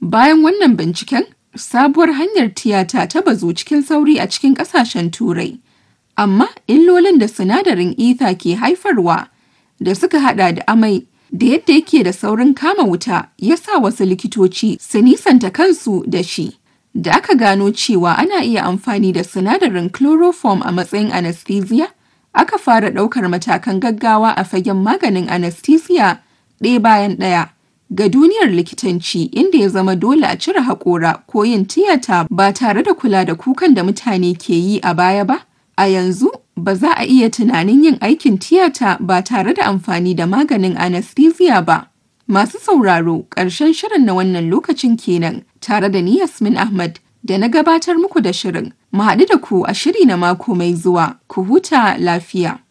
Bayan wannan binciken, sabuwar hanyar tiyata ta bazu cikin sauri a cikin ƙasashen Turai. Amma illolin da sinadarin ether ke haifarwa da suka hada da amai da yadda yake da saurin kama wuta ya sa wasu likitoci su nisanta kansu da shi. Da aka gano cewa ana iya amfani da sinadarin chloroform a matsayin anesthesia, aka fara ɗaukar matakan gaggawa a fagen maganin anesthesia ɗaya bayan ɗaya. Ga duniyar likitanci inda ya zama dole a cire haƙora ko yin tiyata ba tare da kula da kukan da mutane ke yi a baya ba, a yanzu ba za a iya tunanin yin aikin tiyata ba tare da amfani da maganin anesthesia ba. Masu sauraro ƙarshen shirin na wannan lokacin kenan tare da ni Yasmin Ahmad da na gabatar muku da shirin. Mu haɗu da ku a shiri na mako mai zuwa, ku huta lafiya.